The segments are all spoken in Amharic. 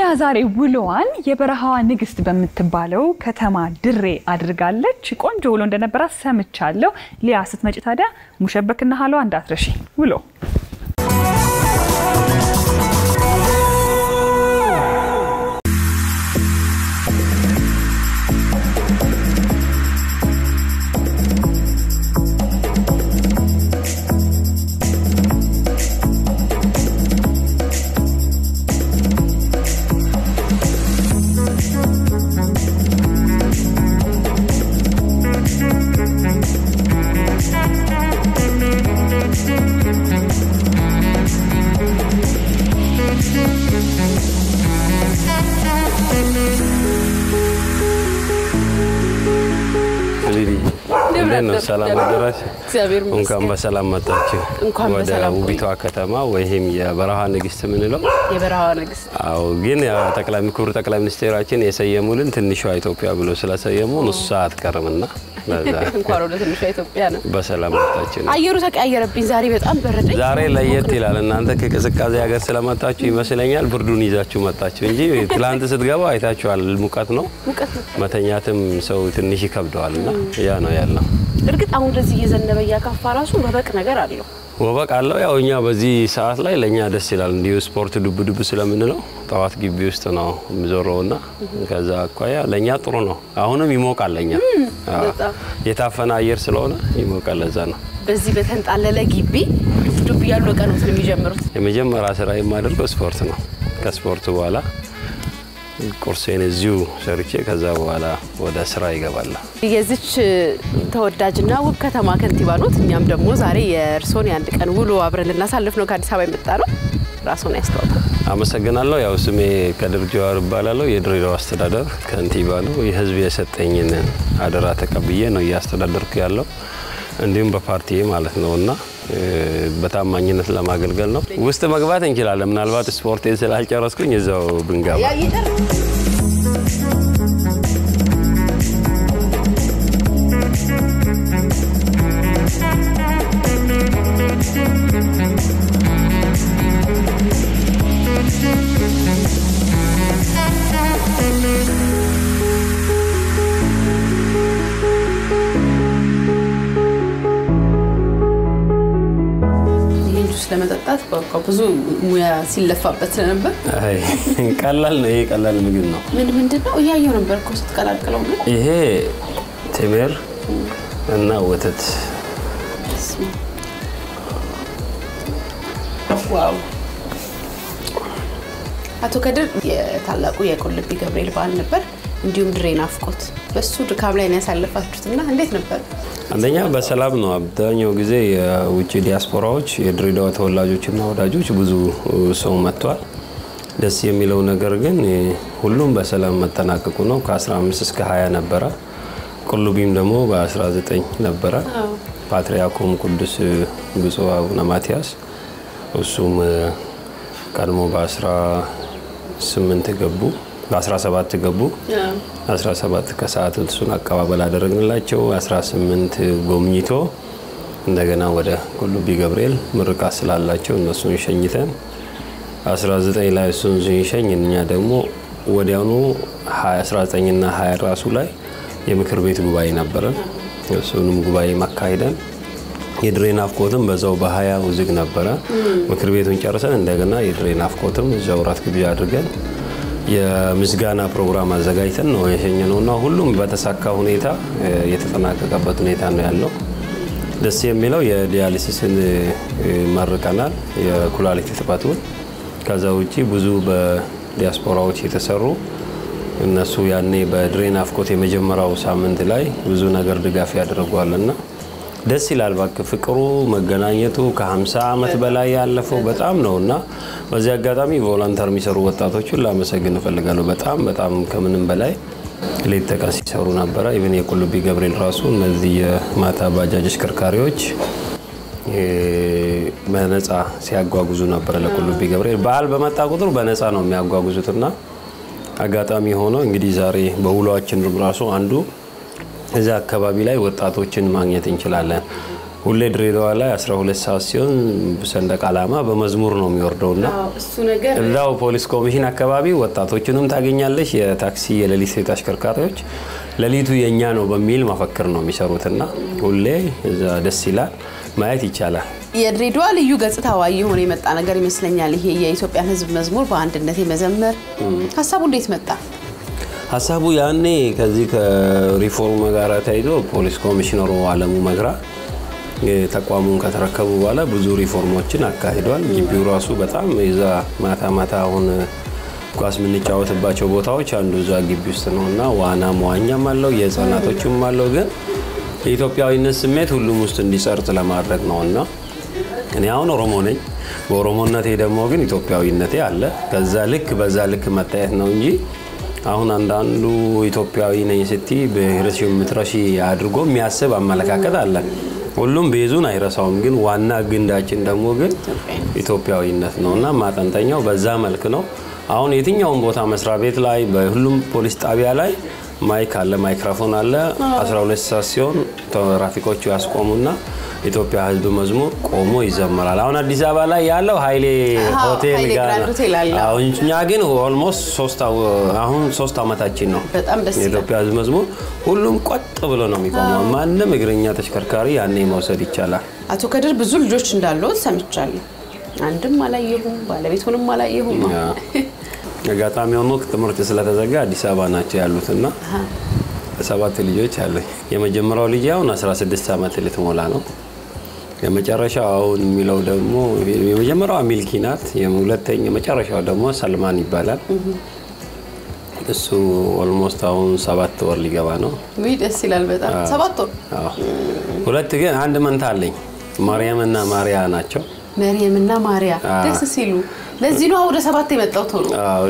ዛሬ ውሎዋን የበረሃዋ ንግስት በምትባለው ከተማ ድሬ አድርጋለች። ቆንጆ ውሎ እንደነበራት ሰምቻለሁ። ሊያ ስትመጪ ታዲያ ሙሸበክና ሀሏ እንዳትረሺ ውሎ እንዴት ነው? ሰላም አደራችሁ? እግዚአብሔር ይመስገን። እንኳን በሰላም መጣችሁ እንኳን ወደ በሰላም ቆዩ። ውቢቷ ከተማ ወይም የበረሃ ንግስት የምንለው። የበረሃዋ ንግስት አዎ፣ ግን ያ ጠቅላይ ክቡር ጠቅላይ ሚኒስቴራችን የሰየሙልን ትንሿ ኢትዮጵያ ብሎ ስለሰየሙ እሷ አትቀርምና ለዛ እንኳን ወደ ትንሿ ኢትዮጵያ ነው። በሰላም መጣችሁ ነው። አየሩ ተቀያየረብኝ። ዛሬ በጣም በረደኝ። ዛሬ ለየት ይላል። እናንተ ከቅዝቃዜ ሀገር ስለመጣችሁ ይመስለኛል ብርዱን ይዛችሁ መጣችሁ እንጂ ትላንት ስትገባ አይታችኋል። ሙቀት ነው፣ ሙቀት ነው። መተኛትም ሰው ትንሽ ይከብደዋል እና ያ ነው ያለው። እርግጥ አሁን እንደዚህ እየዘነበ እያካፋ ራሱ በበቅ ነገር አለው። ወበቅ አለው። ያው እኛ በዚህ ሰዓት ላይ ለእኛ ደስ ይላል። እንዲሁ ስፖርት ዱብ ዱብ ስለምንለው ጠዋት ግቢ ውስጥ ነው የሚዞረው እና ከዛ አኳያ ለእኛ ጥሩ ነው። አሁንም ይሞቃል። ለእኛ አዎ፣ በጣም። የታፈነ አየር ስለሆነ ይሞቃል። ለዛ ነው በዚህ በተንጣለለ ግቢ ዱብ ዱብ እያሉ ቀኑት ነው የሚጀምሩት። የመጀመሪያ ስራ የማደርገው ስፖርት ነው። ከስፖርት በኋላ ቁርሴን እዚሁ ሰርቼ ከዛ በኋላ ወደ ስራ ይገባል። የዚች ተወዳጅና ውብ ከተማ ከንቲባ ኖት። እኛም ደግሞ ዛሬ የእርሶን የአንድ ቀን ውሎ አብረን ልናሳልፍ ነው ከአዲስ አበባ የመጣ ነው። ራሱን ያስተዋውቃል። አመሰግናለሁ። ያው ስሜ ከድር ጀዋር እባላለሁ። የድሬዳዋ አስተዳደር ከንቲባ ነው። የህዝብ የሰጠኝን አደራ ተቀብዬ ነው እያስተዳደርኩ ያለው እንዲሁም በፓርቲ ማለት ነው እና እ፣ በታማኝነት ለማገልገል ነው። ውስጥ መግባት እንችላለን። ምናልባት ስፖርቴን ስላልጨረስኩኝ እዛው ብንገባ ይህን ጁስ ለመጠጣት በቃ ብዙ ሙያ ሲለፋበት ስለነበር አይ፣ ቀላል ነው። ይሄ ቀላል ምግብ ነው። ምን ምንድን ነው እያየው ነበር እኮ ስትቀላቅለው ግን ይሄ ቴምር እና ወተት ዋው አቶ ከድር የታላቁ የቁልቢ ገብርኤል በዓል ነበር፣ እንዲሁም ድሬ ናፍቆት በሱ ድካም ላይ ነው ያሳለፋችሁትና እንዴት ነበር? አንደኛ በሰላም ነው። አብዛኛው ጊዜ የውጭ ዲያስፖራዎች የድሬዳዋ ተወላጆችና ወዳጆች ብዙ ሰው መጥቷል። ደስ የሚለው ነገር ግን ሁሉም በሰላም መጠናቀቁ ነው። ከ15 እስከ 20 ነበረ። ቁልቢም ደግሞ በ19 ነበረ። ፓትርያርኩም ቅዱስ ብፁዕ አቡነ ማትያስ እሱም ቀድሞ በ18 ገቡ፣ በ17 ገቡ። 17 ከሰዓት እሱን አቀባበል አደረግንላቸው። 18 ጎብኝቶ እንደገና ወደ ቁልቢ ገብርኤል ምርቃት ስላላቸው እነሱን ሸኝተን 19 ላይ እሱን ስንሸኝ እኛ ደግሞ ወዲያውኑ 19ና 20 ራሱ ላይ የምክር ቤት ጉባኤ ነበረን። እሱንም ጉባኤ ማካሄደን የድሬ ናፍቆትም በዛው በሀያ ዝግ ነበረ። ምክር ቤቱን ጨርሰን እንደገና የድሬ ናፍቆትም እዛው ራት ግብዣ አድርገን የምስጋና ፕሮግራም አዘጋጅተን ነው የሸኘ ነው እና ሁሉም በተሳካ ሁኔታ እ፣ የተጠናቀቀበት ሁኔታ ነው ያለው። ደስ የሚለው የዲያሊሲስን እ፣ መርቀናል፣ የኩላሊት እጥበቱን። ከዛ ውጪ ብዙ በዲያስፖራዎች የተሰሩ እነሱ ያኔ በድሬ ናፍቆት የመጀመሪያው ሳምንት ላይ ብዙ ነገር ድጋፍ ያደርጓልና ደስ ይላል። እባክህ ፍቅሩ መገናኘቱ ከ50 ዓመት በላይ ያለፈው በጣም ነው እና በዚህ አጋጣሚ ቮለንተር የሚሰሩ ወጣቶችን ላመሰግን እፈልጋለሁ። በጣም በጣም ከምንም በላይ ሌት ተቀን ሲሰሩ ነበረ። ኢቨን የቁልቢ ገብርኤል ራሱ እነዚህ የማታ ባጃጅ አሽከርካሪዎች እ፣ በነፃ ሲያጓጉዙ ነበረ ለቁልቢ ገብርኤል። በዓል በመጣ ቁጥር በነፃ ነው የሚያጓጉዙትና አጋጣሚ ሆኖ እንግዲህ ዛሬ በውሏችን ራሱ አንዱ እዚያ አካባቢ ላይ ወጣቶችን ማግኘት እንችላለን። ሁሌ ድሬዳዋ ላይ 12 ሰዓት ሲሆን ሰንደቅ ዓላማ በመዝሙር ነው የሚወርደውና እሱ ነገር እዛው ፖሊስ ኮሚሽን አካባቢ ወጣቶችንም ታገኛለሽ። የታክሲ የሌሊት ሴት አሽከርካሪዎች ሌሊቱ የእኛ ነው በሚል መፈክር ነው የሚሰሩትና ሁሌ እዛ ደስ ይላል፣ ማየት ይቻላል። የድሬዳዋ ልዩ ገጽታዋ የሆነ የመጣ ነገር ይመስለኛል። ይሄ የኢትዮጵያን ሕዝብ መዝሙር በአንድነት የመዘመር ሀሳቡ እንዴት መጣ? ሀሳቡ ያኔ ከዚህ ከሪፎርም ጋር ተይዞ ፖሊስ ኮሚሽነሩ አለሙ መግራ ተቋሙን ከተረከቡ በኋላ ብዙ ሪፎርሞችን አካሂዷል። ግቢው ራሱ በጣም የዛ ማታ ማታ አሁን ኳስ የምንጫወትባቸው ቦታዎች አንዱ እዛ ግቢ ውስጥ ነው እና ዋና መዋኛም አለው የህፃናቶችም አለው። ግን የኢትዮጵያዊነት ስሜት ሁሉም ውስጥ እንዲሰርጥ ለማድረግ ነው እና እኔ አሁን ኦሮሞ ነኝ። በኦሮሞነቴ ደግሞ ግን ኢትዮጵያዊነቴ አለ። ከዛ ልክ በዛ ልክ መታየት ነው እንጂ አሁን አንዳንዱ ኢትዮጵያዊ ነኝ ስቲ ብሔርሽ የምትረሺ አድርጎ የሚያስብ አመለካከት አለ። ሁሉም ቤዙን አይረሳውም። ግን ዋና ግንዳችን ደግሞ ግን ኢትዮጵያዊነት ነው እና ማጠንጠኛው በዛ መልክ ነው። አሁን የትኛውን ቦታ መስሪያ ቤት ላይ በሁሉም ፖሊስ ጣቢያ ላይ ማይክ አለ፣ ማይክሮፎን አለ። 12 ሰዓት ሲሆን ትራፊኮቹ ያስቆሙና ኢትዮጵያ ሕዝብ መዝሙር ቆሞ ይዘመራል። አሁን አዲስ አበባ ላይ ያለው ኃይሌ አዎ፣ ሆቴል ኃይሌ ጋር ግራንድ ነው። ሆቴል አለ። አዎ፣ እኛ ግን ኦልሞስት ሶስት አው- አሁን ሶስት ዓመታችን ነው። በጣም ደስ ይላል። የኢትዮጵያ ሕዝብ መዝሙር ሁሉም ቆጥ ብሎ ነው የሚቆመው። ማንም እግረኛ ተሽከርካሪ ያኔ መውሰድ ይቻላል። አቶ ከድር ብዙ ልጆች እንዳሉት ሰምቻለሁ። አንድም አላየሁም፣ ባለቤቱንም አላየሁም። ያ። አጋጣሚ ሆኖ ትምህርት ስለተዘጋ አዲስ አበባ ናቸው ያሉትና ሰባት ልጆች አለኝ። የመጀመሪያው ልጅ አሁን 16 ዓመት ልትሞላ ነው። የመጨረሻው አሁን የሚለው ደግሞ የመጀመሪያዋ ሚልኪ ናት። የሁለተኛ የመጨረሻው ደግሞ ሰልማን ይባላል። እሱ ኦልሞስት አሁን ሰባት ወር ሊገባ ነው። ውይ ደስ ይላል በጣም ሰባት ወር አዎ። ሁለት ግን አንድ መንታ አለኝ። ማርያም እና ማሪያ ናቸው። መርየም እና ማርያ አዎ። ደስ ሲሉ። ለዚህ ነው ወደ ሰባት የመጣው ቶሎ። አዎ።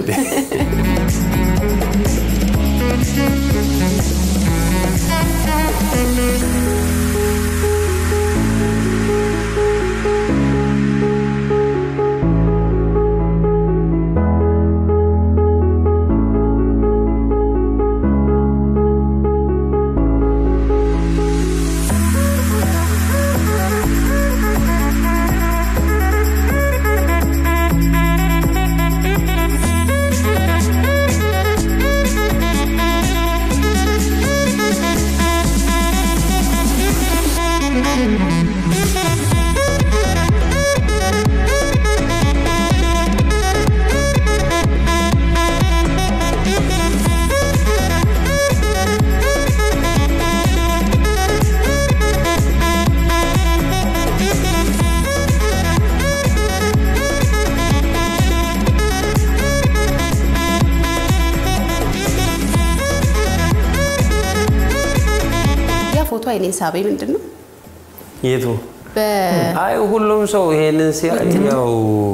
ያ ፎቶ አይኔን ሳቤ ምንድን ነው? የቱ በ አይ ሁሉም ሰው ይሄንን ሲያይ ያው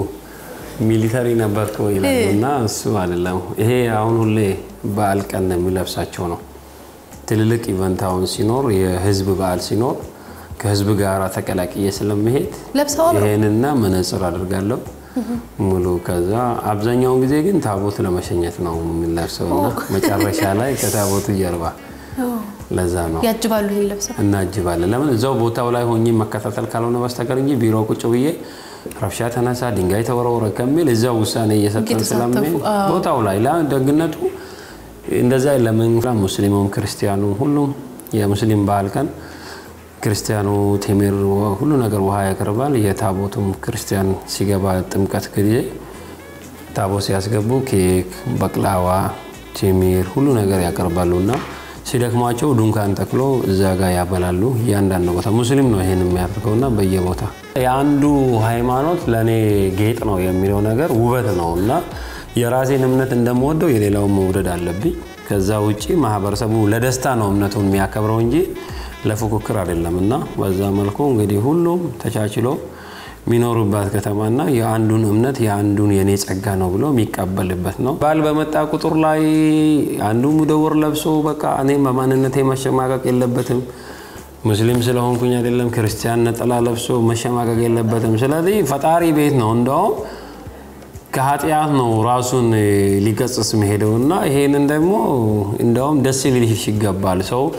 ሚሊተሪ ነበርኩ ይላል እና እሱ አይደለም። ይሄ አሁን ሁሌ በዓል ቀን የሚለብሳቸው ነው። ትልልቅ ኢቨንት አሁን ሲኖር የህዝብ በዓል ሲኖር ከህዝብ ጋር ተቀላቅዬ ስለመሄድ ለብሰዋል ነው? ይሄንና መነጽር አድርጋለሁ ሙሉ። ከዛ አብዛኛውን ጊዜ ግን ታቦት ለመሸኘት ነው የምንለብሰው እና መጨረሻ ላይ ከታቦቱ ጀርባ ለዛ ነው ያጅባሉ ይሄን ለብሰው እናጅባለን። ለምን እዛው ቦታው ላይ ሆኜ መከታተል ካልሆነ በስተቀር እንጂ ቢሮ ቁጭ ብዬ ረብሻ ተነሳ፣ ድንጋይ ተወረወረ ከሚል እዛው ውሳኔ እየሰጠን እየተሳተፉ፣ ስለምን አዎ። ቦታው ላይ ላ ደግነቱ እንደዛ ለምን ሙስሊሙም ክርስቲያኑ ሁሉም የሙስሊም በዓል ቀን ክርስቲያኑ ቴምር ሁሉ ነገር ውሃ ያቀርባል። የታቦቱም ክርስቲያን ሲገባ ጥምቀት ጊዜ ታቦት ሲያስገቡ ኬክ፣ በቅላዋ፣ ቴምር ሁሉ ነገር ያቀርባሉ እና ሲደክሟቸው ድንኳን ተክሎ እዛ ጋር ያበላሉ። እያንዳንዱ ቦታ ሙስሊም ነው ይሄን የሚያደርገው እና በየቦታ የአንዱ ሃይማኖት ለእኔ ጌጥ ነው የሚለው ነገር ውበት ነው እና የራሴን እምነት እንደምወደው የሌላውን መውደድ አለብኝ። ከዛ ውጪ ማህበረሰቡ ለደስታ ነው እምነቱን የሚያከብረው እንጂ ለፉክክር አይደለም እና በዛ መልኩ እንግዲህ ሁሉም ተቻችሎ የሚኖሩባት ከተማና የአንዱን እምነት የአንዱን የኔ ጸጋ ነው ብሎ የሚቀበልበት ነው። በዓል በመጣ ቁጥር ላይ አንዱ ሙደወር ለብሶ በቃ እኔም በማንነቴ መሸማቀቅ የለበትም ሙስሊም ስለሆንኩኝ አይደለም፣ ክርስቲያን ነጠላ ለብሶ መሸማቀቅ የለበትም። ስለዚህ ፈጣሪ ቤት ነው እንደውም ከኃጢአት ነው ራሱን ሊገጽስ መሄደው እና ይሄንን ደግሞ እንደውም ደስ ሊልሽ ይገባል። ሰው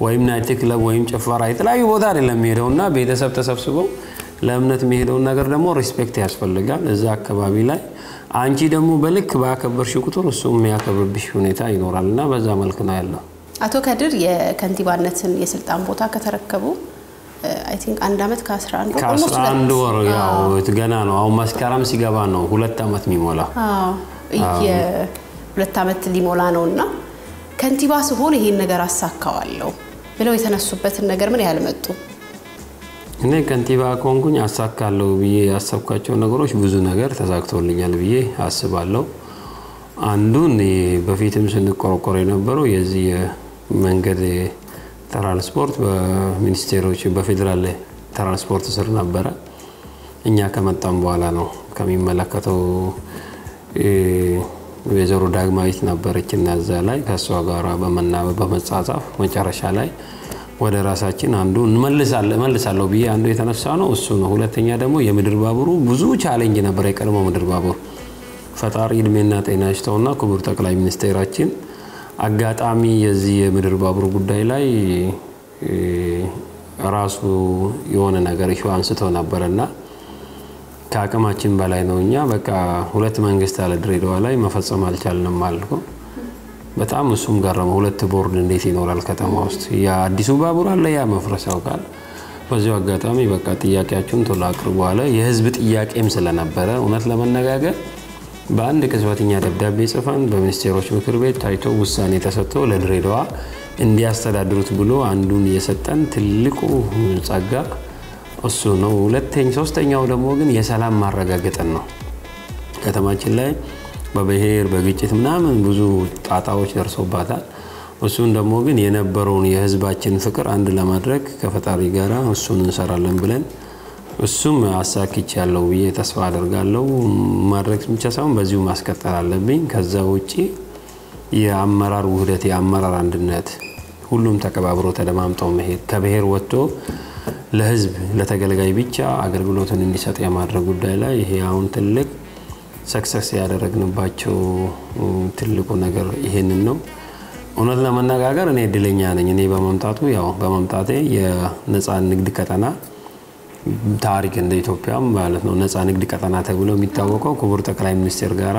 ወይም ናይት ክለብ ወይም ጭፈራ የተለያዩ ቦታ አይደለም የሚሄደው እና ቤተሰብ ተሰብስበው ለእምነት የሚሄደውን ነገር ደግሞ ሪስፔክት ያስፈልጋል። እዛ አካባቢ ላይ አንቺ ደግሞ በልክ ባከበርሽ ቁጥር እሱ የሚያከብርብሽ ሁኔታ ይኖራል እና በዛ መልክ ነው ያለው። አቶ ከድር የከንቲባነትን የስልጣን ቦታ ከተረከቡ አይ ቲንክ አንድ አመት ከ11 ወር almost ከአስራ አንድ ወር ሁለት- ያው አዎ። ገና ነው። አሁን መስከረም ሲገባ ነው ሁለት ዓመት የሚሞላ። አዎ የሁለት ዓመት ሊሞላ ነው እና ከንቲባ ስሆን ይሄን ነገር አሳካዋለሁ ብለው የተነሱበትን ነገር ምን ያህል መጡ? እኔ ከንቲባ ከሆንኩኝ አሳካለሁ ብዬ ያሰብኳቸው ነገሮች ብዙ ነገር ተሳክቶልኛል ብዬ አስባለሁ። አንዱን በፊትም ስንቆረቆር የነበረው የዚህ የመንገድ ትራንስፖርት በሚኒስቴሮች በፌዴራል ትራንስፖርት ስር ነበረ። እኛ ከመጣም በኋላ ነው ከሚመለከተው ወይዘሮ ዳግማዊት ነበረች እና እዛ ላይ ከእሷ ጋር በመናበብ በመጻጻፍ መጨረሻ ላይ ወደ ራሳችን አንዱ እመልሳለሁ ብዬ አንዱ የተነሳ ነው እሱ ነው። ሁለተኛ ደግሞ የምድር ባቡሩ ብዙ ቻሌንጅ ነበር። የቀድሞ ምድር ባቡር ፈጣሪ እድሜና ጤና ይስጠውና ክቡር ጠቅላይ ሚኒስቴራችን አጋጣሚ የዚህ የምድር ባቡር ጉዳይ ላይ ራሱ የሆነ ነገር ኢሹ አንስቶ ነበረና ከአቅማችን በላይ ነው። እኛ በቃ ሁለት መንግስት አለ ድሬዳዋ ላይ መፈጸም አልቻልንም አልኩ። በጣም እሱም ገረመው። ሁለት ቦርድ እንዴት ይኖራል ከተማ ውስጥ? የአዲሱ ባቡር አለ፣ ያ መፍረስ ያውቃል። በዚሁ አጋጣሚ በቃ ጥያቄያችሁን ቶሎ አቅርቡ አለ። የህዝብ ጥያቄም ስለነበረ እውነት ለመነጋገር በአንድ ቅጽበተኛ ደብዳቤ ጽፈን በሚኒስቴሮች ምክር ቤት ታይቶ ውሳኔ ተሰጥቶ ለድሬዳዋ እንዲያስተዳድሩት ብሎ አንዱን የሰጠን ትልቁ ጸጋ እሱ ነው። ሁለተኛ ሶስተኛው ደግሞ ግን የሰላም ማረጋገጥን ነው። ከተማችን ላይ በብሔር በግጭት ምናምን ብዙ ጣጣዎች ደርሶባታል። እሱን ደግሞ ግን የነበረውን የህዝባችን ፍቅር አንድ ለማድረግ ከፈጣሪ ጋር እሱን እንሰራለን ብለን እሱም አሳክች ያለው ብዬ ተስፋ አደርጋለሁ። ማድረግ ብቻ ሳይሆን በዚሁ ማስቀጠል አለብኝ። ከዛ ውጭ የአመራር ውህደት፣ የአመራር አንድነት፣ ሁሉም ተቀባብሮ ተደማምጠው መሄድ ከብሔር ወጥቶ ለህዝብ ለተገልጋይ ብቻ አገልግሎትን እንዲሰጥ የማድረግ ጉዳይ ላይ ይሄ አሁን ትልቅ ሰክሰስ ያደረግንባቸው ትልቁ ነገር ይሄንን ነው። እውነት ለመነጋገር እኔ እድለኛ ነኝ። እኔ በመምጣቱ ያው በመምጣቴ የነፃ ንግድ ቀጠና ታሪክ እንደ ኢትዮጵያም ማለት ነው ነፃ ንግድ ቀጠና ተብሎ የሚታወቀው ክቡር ጠቅላይ ሚኒስቴር ጋራ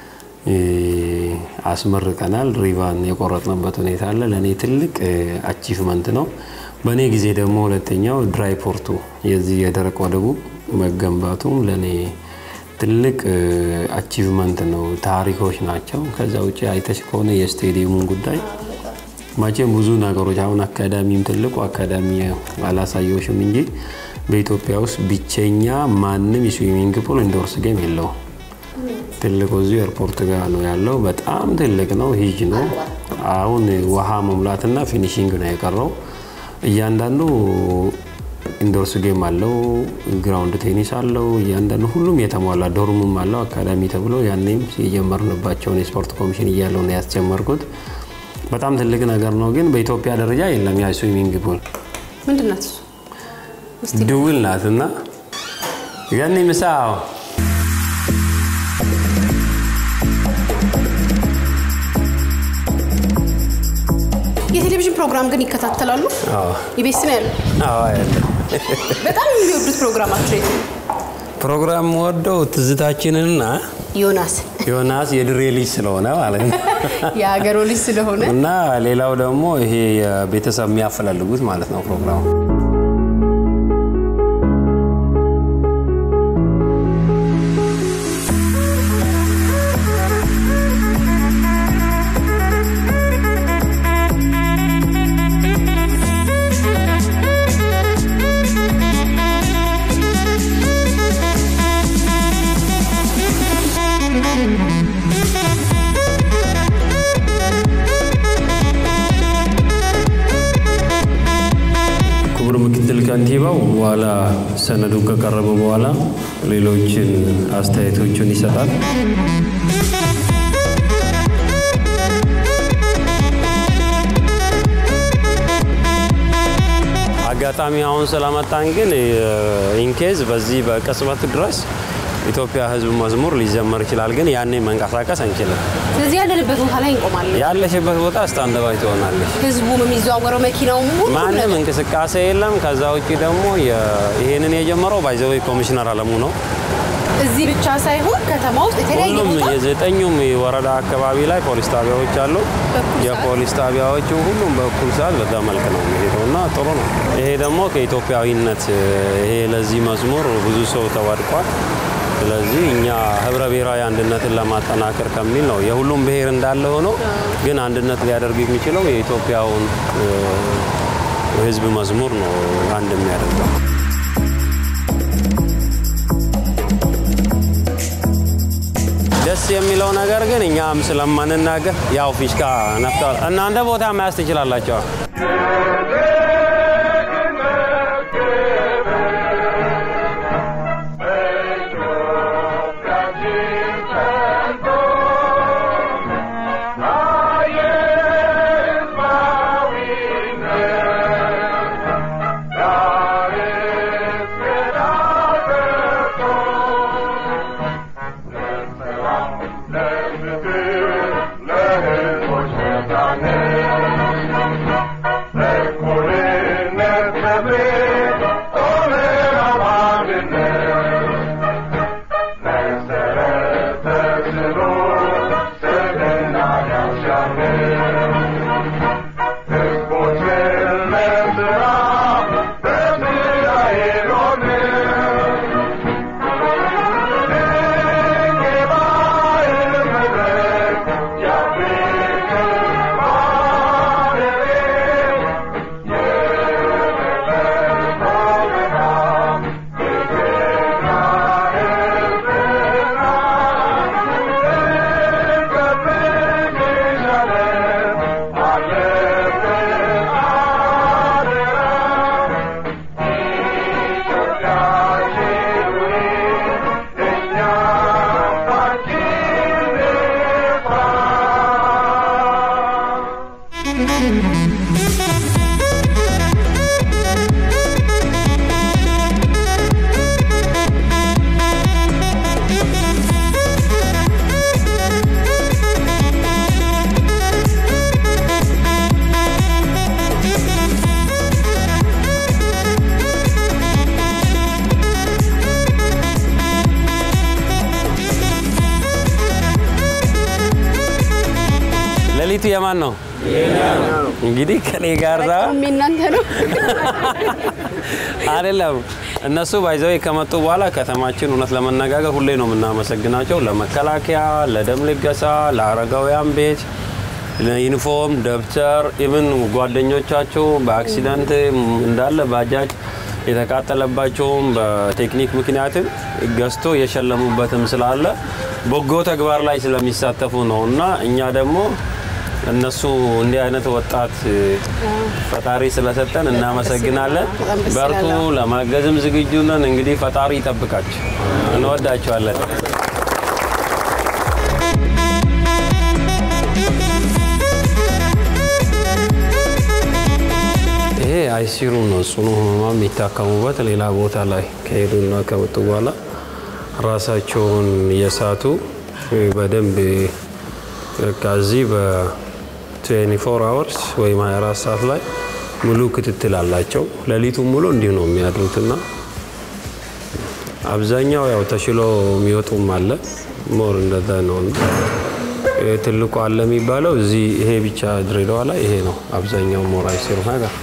አስመርቀናል። ሪቫን የቆረጥንበት ሁኔታ አለ። ለእኔ ትልቅ አቺቭመንት ነው። በእኔ ጊዜ ደግሞ ሁለተኛው ድራይ ፖርቱ የዚህ የደረቅ ወደቡ መገንባቱም ለእኔ ትልቅ አቺቭመንት ነው። ታሪኮች ናቸው። ከዛ ውጭ አይተሽ ከሆነ የስቴዲየሙን ጉዳይ መቼም ብዙ ነገሮች አሁን አካዳሚም ትልቁ አካዳሚ አላሳየዎሽም እንጂ በኢትዮጵያ ውስጥ ብቸኛ ማንም የስዊሚንግ ፑል ኢንዶርስ ጌም የለውም። ትልቁ እዚሁ ኤርፖርት ጋር ነው ያለው። በጣም ትልቅ ነው፣ ሂጅ ነው። አሁን ውሃ መሙላትና ፊኒሽንግ ነው የቀረው። እያንዳንዱ ኢንዶርስ ጌም አለው፣ ግራውንድ ቴኒስ አለው። እያንዳንዱ ሁሉም የተሟላ ዶርሙም አለው። አካዳሚ ተብሎ ያኔም የጀመርንባቸውን የስፖርት ኮሚሽን እያለው ነው ያስጀመርኩት። በጣም ትልቅ ነገር ነው፣ ግን በኢትዮጵያ ደረጃ የለም ያ ስዊሚንግ ፑል። ምንድን ናት እሱ? ድውል ናት እና ገኒ ምሳ የቴሌቪዥን ፕሮግራም ግን ይከታተላሉ? ኢቢኤስ ነው ያለው። በጣም የሚወዱት ፕሮግራማቸው የት ነው? ፕሮግራም ወደው ትዝታችንንና ዮናስ ዮናስ የድሬ ልጅ ስለሆነ ማለት ነው የሀገሮ ልጅ ስለሆነ እና ሌላው ደግሞ ይሄ የቤተሰብ የሚያፈላልጉት ማለት ነው ፕሮግራሙ ክቡር ምክትል ከንቲባው በኋላ ሰነዱ ከቀረበ በኋላ ሌሎችን አስተያየቶችን ይሰጣል። አጋጣሚ አሁን ስለመጣን ግን ኢንኬዝ በዚህ በቅጽበት ድረስ ኢትዮጵያ ሕዝብ መዝሙር ሊዘመር ይችላል፣ ግን ያኔ መንቀሳቀስ አንችልም። ስለዚህ ያለንበት ቦታ ላይ እንቆማለን። ያለሽበት ቦታ ስታንደባይ ትሆናለች። ህዝቡም የሚዘዋወረው መኪናው ሙሉ ማንም እንቅስቃሴ የለም። ከዛ ውጭ ደግሞ የ- ይሄንን የጀመረው ባይዘዌ ኮሚሽነር አለሙ ነው። እዚህ ብቻ ሳይሆን ከተማ ውስጥ የተለያየ ሁሉም ቦታ የዘጠኙም የወረዳ አካባቢ ላይ ፖሊስ ጣቢያዎች አሉ። በእኩል ሰዓት? የፖሊስ ጣቢያዎቹ ሁሉም በእኩል ሰዓት በዛ መልክ ነው የሚሄደው እና ጥሩ ነው። ይሄ ደግሞ ከኢትዮጵያዊነት ይሄ ለዚህ መዝሙር ብዙ ሰው ተዋድቋል። ስለዚህ እኛ ህብረ ብሔራዊ አንድነትን ለማጠናከር ከሚል ነው የሁሉም ብሔር እንዳለ ሆኖ ግን አንድነት ሊያደርግ የሚችለው የኢትዮጵያውን እ፣ ህዝብ መዝሙር ነው አንድ የሚያደርገው። ደስ የሚለው ነገር ግን እኛም ስለማንናገር ያው ፊሽካ ነፍተዋል። እናንተ ቦታ መያዝ ትችላላቸው። ሌሊቱ የማን ነው? እንግዲህ ከኔ ጋር ዛ እናንተ ነው። አይደለም እነሱ ባይዘው ከመጡ በኋላ ከተማችን እውነት ለመነጋገር ሁሌ ነው የምናመሰግናቸው። ለመከላከያ፣ ለደም ልገሳ፣ ለአረጋውያን ቤት፣ ለዩኒፎርም፣ ደብተር ኢቭን ጓደኞቻቸው በአክሲደንት እንዳለ ባጃጅ የተቃጠለባቸውም በቴክኒክ ምክንያትም ገዝቶ የሸለሙበትም ስላለ በጎ ተግባር ላይ ስለሚሳተፉ ነው እና እኛ ደግሞ እነሱ እንዲህ አይነት ወጣት ፈጣሪ ስለሰጠን እናመሰግናለን። በጣም ደስ በርቱ፣ ይላል። ለማገዝም ዝግጁ ነን። እንግዲህ ፈጣሪ ይጠብቃችሁ። እንወዳቸዋለን። ይሄ አይሲሩ ነው። ጽኑ ህሙማን የሚታከሙበት ሌላ ቦታ ላይ ከሄዱና ከመጡ በኋላ ራሳቸውን እየሳቱ በደንብ ከዚህ በ24 አወርስ ወይም 24 ሰዓት ላይ ሙሉ ክትትል አላቸው። ሌሊቱን ሙሉ እንዲህ ነው የሚያድሩትና አብዛኛው ያው ተሽሎ የሚወጡም አለ። ሞር እንደዛ ነው። ትልቁ አለ የሚባለው እዚህ ይሄ ብቻ ድሬዳዋ ላይ ይሄ ነው አብዛኛው ሞር አይሲሩ ነገር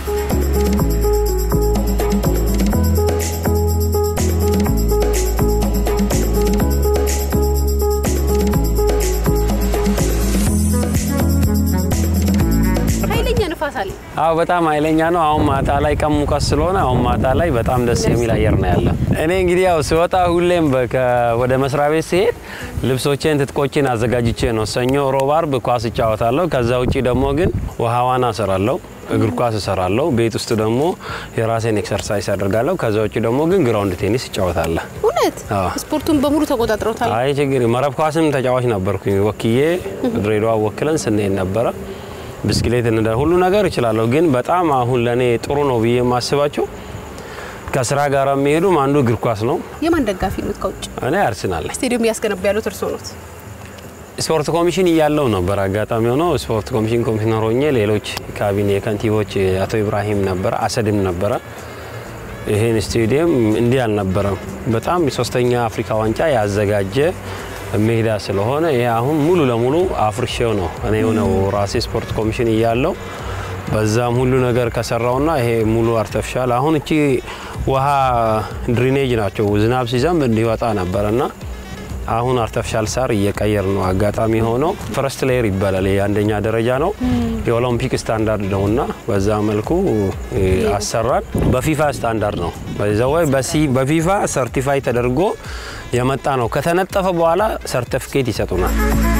ኃይለኛ ንፋስ አለ። አዎ በጣም ኃይለኛ ነው። አሁን ማታ ላይ ቀን ሙቀት ስለሆነ አሁን ማታ ላይ በጣም ደስ የሚል አየር ነው ያለ። እኔ እንግዲህ ያው ስወጣ ሁሌም በ- ወደ መስሪያ ቤት ሲሄድ ልብሶቼን፣ ትጥቆቼን አዘጋጅቼ ነው። ሰኞ፣ ሮብ፣ አርብ ኳስ እጫወታለሁ። ከዛ ውጪ ደግሞ ግን ውሃ ዋና እሰራለሁ፣ እግር ኳስ እሰራለሁ። ቤት ውስጥ ደግሞ የራሴን ኤክሰርሳይዝ አደርጋለሁ። ከዛ ውጪ ደግሞ ግን ግራውንድ ቴኒስ እጫወታለሁ። እውነት አዎ። ስፖርቱን በሙሉ ተቆጣጥረውታል። አይ ችግር መረብ ኳስም ተጫዋች ነበርኩኝ። ወክዬ ድሬዳዋ ወክለን ስንሄድ ነበረ። ብስክሌት እንደ ሁሉ ነገር እችላለሁ። ግን በጣም አሁን ለእኔ ጥሩ ነው ብዬ የማስባቸው ከስራ ጋር የሚሄዱም አንዱ እግር ኳስ ነው። የማን ደጋፊ ኖት? ከውጭ እኔ አርሰናል ነኝ። ስቴዲየም እያስገነቡ ያሉት እርስዎ ኖት? ስፖርት ኮሚሽን እያለው ነበር አጋጣሚ ሆኖ ስፖርት ኮሚሽን ኮሚሽነር ሆኜ ሌሎች ካቢኔ ከንቲቦች አቶ ኢብራሂም ነበረ፣ አሰድም ነበረ። ይሄን ስቴዲየም እንዲህ አልነበረም። በጣም የሶስተኛ አፍሪካ ዋንጫ ያዘጋጀ ሜዳ ስለሆነ ይሄ አሁን ሙሉ ለሙሉ አፍርሼው ነው እኔ የሆነው ራሴ ስፖርት ኮሚሽን እያለው በዛም ሁሉ ነገር ከሰራውና ይሄ ሙሉ አርተፊሻል አሁን እቺ ውሃ ድሪኔጅ ናቸው ዝናብ ሲዘንብ እንዲወጣ ነበረና አሁን አርተፊሻል ሳር እየቀየር ነው። አጋጣሚ ሆኖ ፈረስት ሌየር ይባላል። የአንደኛ ደረጃ ነው የኦሎምፒክ ስታንዳርድ ነው እና በዛ መልኩ አሰራን። በፊፋ ስታንዳርድ ነው ወይ በፊፋ ሰርቲፋይ ተደርጎ የመጣ ነው። ከተነጠፈ በኋላ ሰርቲፊኬት ይሰጡናል።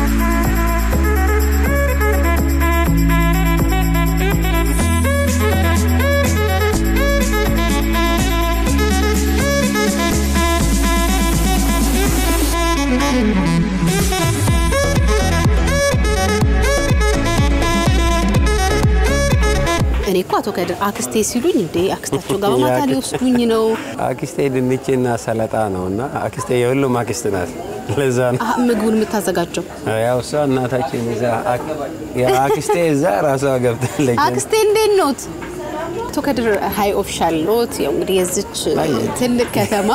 እኔ እኮ አቶ ከድር አክስቴ ሲሉኝ እንዴ አክስታቸው ጋር በማታ ሊወስዱኝ ነው። አክስቴ ድንችና ሰለጣ ነው እና አክስቴ የሁሉም አክስት ናት። ለዛ ነው አሀ፣ ምግቡን የምታዘጋጀው ያው እሷ እናታችን እዛ አክስቴ እዛ ራሷ ገብታለች። አክስቴ እንዴት ኖት? አቶ ከድር ሀይ ኦፊሻል ኖት። ያው እንግዲህ የዚች ትልቅ ከተማ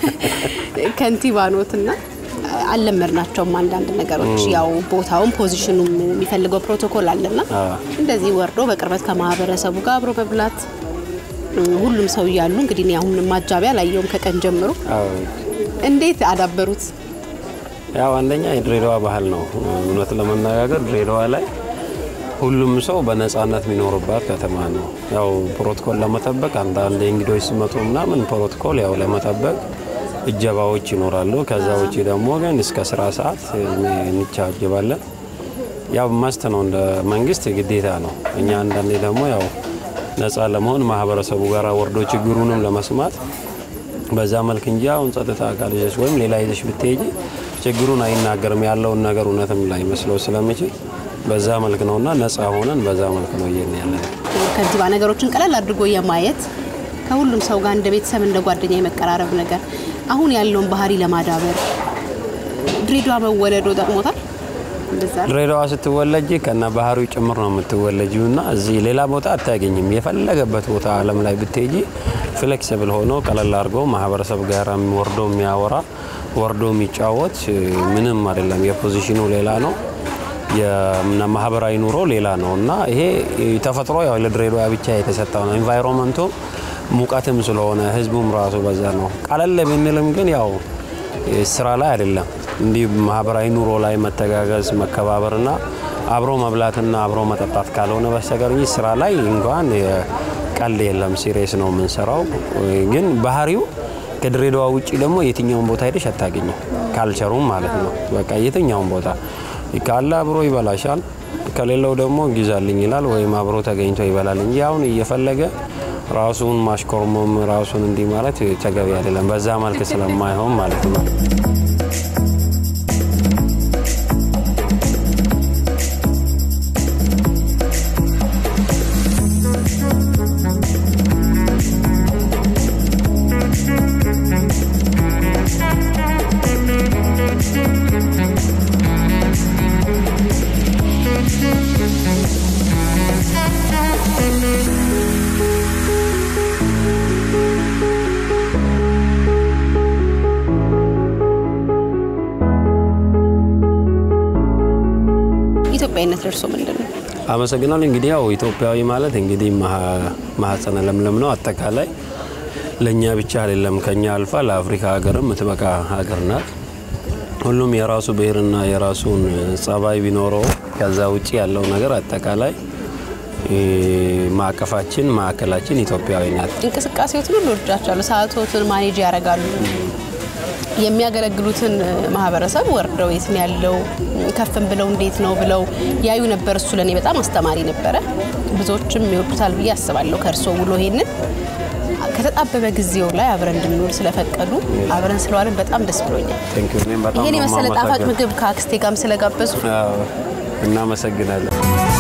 ከንቲባ ኖት እና አልለመድናቸውም አንዳንድ ነገሮች ያው ቦታውን ፖዚሽኑም የሚፈልገው ፕሮቶኮል አለና እንደዚህ ወርዶ በቅርበት ከማህበረሰቡ ጋር አብሮ መብላት ሁሉም ሰው እያሉ እንግዲህ እኔ አሁን ማጃቢያ ላየውም ከቀን ጀምሮ እንዴት አዳበሩት? ያው አንደኛ የድሬዳዋ ባህል ነው። እውነት ለመነጋገር ድሬዳዋ ላይ ሁሉም ሰው በነፃነት የሚኖርባት ከተማ ነው። ያው ፕሮቶኮል ለመጠበቅ አንዳንድ እንግዶች ሲመጡ ምናምን ፕሮቶኮል ያው ለመጠበቅ እጀባዎች ይኖራሉ። ከዛ ውጭ ደግሞ ግን እስከ ስራ ሰዓት እንቻጀባለን። ያው መስት ነው፣ እንደ መንግስት ግዴታ ነው። እኛ አንዳንዴ ደግሞ ያው ነፃ ለመሆን ማህበረሰቡ ጋር ወርዶ ችግሩንም ለመስማት በዛ መልክ እንጂ አሁን ጸጥታ አካል ይዘሽ ወይም ሌላ ይዘሽ ብትሄጂ ችግሩን አይናገርም ያለውን ነገር እውነትም ላይ መስለው ስለሚችል በዛ መልክ ነውና ነፃ ሆነን በዛ መልክ ነው እየን ያለ ከንቲባ ነገሮችን ቀለል አድርጎ የማየት ከሁሉም ሰው ጋር እንደ ቤተሰብ እንደ ጓደኛ የመቀራረብ ነገር አሁን ያለውን ባህሪ ለማዳበር ድሬዳዋ መወለዶ ጠቅሞታል። እንደዛ ነው። ድሬዳዋ ስትወለጅ ከነ ባህሪው ጭምር ነው የምትወለጂው እና እዚህ ሌላ ቦታ አታገኝም። የፈለገበት ቦታ ዓለም ላይ ብትሄጂ ፍሌክሲብል ሆኖ ቀለል አድርጎ ማህበረሰብ ጋር ወርዶ የሚያወራ ወርዶ የሚጫወት ምንም አይደለም። የፖዚሽኑ ሌላ ነው፣ የማህበራዊ ኑሮ ሌላ ነው እና ይሄ ተፈጥሮ ያው ለድሬዳዋ ብቻ የተሰጠው ነው። ኤንቫይሮንመንቱ ሙቀትም ስለሆነ ህዝቡም ራሱ በዛ ነው። ቀለል ብንልም ግን ያው ስራ ላይ አይደለም እንዲህ ማህበራዊ ኑሮ ላይ መተጋገዝ መከባበርና አብሮ መብላትና አብሮ መጠጣት ካልሆነ በስተቀር እንጂ ስራ ላይ እንኳን ቀልድ የለም። ሲሪየስ ነው የምንሰራው። ግን ባህሪው ከድሬዳዋ ውጭ ደግሞ የትኛውን ቦታ ሄደሽ አታገኘው። ካልቸሩም ማለት ነው። በቃ የትኛውን ቦታ ካለ አብሮ ይበላሻል፣ ከሌለው ደግሞ ግዛልኝ ይላል ወይም አብሮ ተገኝቶ ይበላል እንጂ አሁን እየፈለገ ራሱን ማሽኮርመም ራሱን እንዲህ ማለት ተገቢ አይደለም። በዛ መልክ ስለማይሆን ማለት ነው። ኢትዮጵያዊነት ደርሶ ምንድን ነው? አመሰግናለሁ። እንግዲህ ያው ኢትዮጵያዊ ማለት እንግዲህ ማህፀነ ለምለም ነው። አጠቃላይ ለእኛ ብቻ አይደለም፣ ከኛ አልፋ ለአፍሪካ ሀገርም የምትበቃ ሀገር ናት። ሁሉም የራሱ ብሔርና የራሱን ጸባይ ቢኖረው ከዛ ውጭ ያለው ነገር አጠቃላይ ማዕቀፋችን ማዕከላችን ኢትዮጵያዊ ናት። እንቅስቃሴዎትን ሁሉ ወድጃቸዋለሁ። ሰዓቶትን ማኔጅ ያደርጋሉ። የሚያገለግሉትን ማህበረሰብ ወርደው የት ነው ያለው ከፍም ብለው እንዴት ነው ብለው ያዩ ነበር። እሱ ለእኔ በጣም አስተማሪ ነበረ። ብዙዎችም ይወዱታል ብዬ አስባለሁ። ከእርስዎ ውሎ ይሄንን ከተጣበበ ጊዜው ላይ አብረን እንድንውል ስለፈቀዱ አብረን ስለዋልን በጣም ደስ ብሎኛል። ይሄን የመሰለ ጣፋጭ ምግብ ከአክስቴ ጋርም ስለጋበዙ እናመሰግናለን።